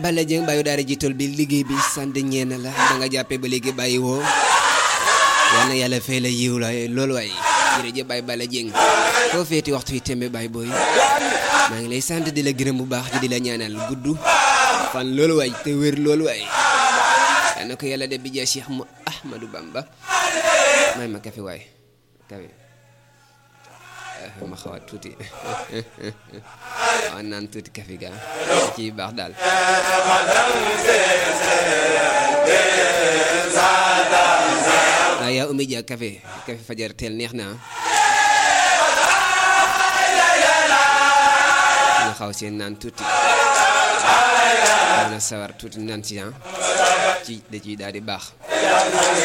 Balla Dieng bàyyi daara jiital bi liggéey bi sant ñeena la da nga jàppee ba léegi bàyyi woo yal na yàlla fay la yiw la loolu waay jërëjëf Baye Balla Dieng foo feeti waxtu yi tembe Baye booy maa ngi lay sant di la gërëm bu baax di la ñaanal gudd fan loolu waay te wér loolu waay yal na ko yàlla def bi jaa Cheikh mu Ahmadou Bamba may ma kafe waay kafe ma xawaat tuuti waaw naan tuuti kafe ga ci baax daal waaw yaa umi ja kafe kafe fajar teel neex na nga xaw seen naan tuuti mën a sawar tuuti naan si ci da ciy daal di baax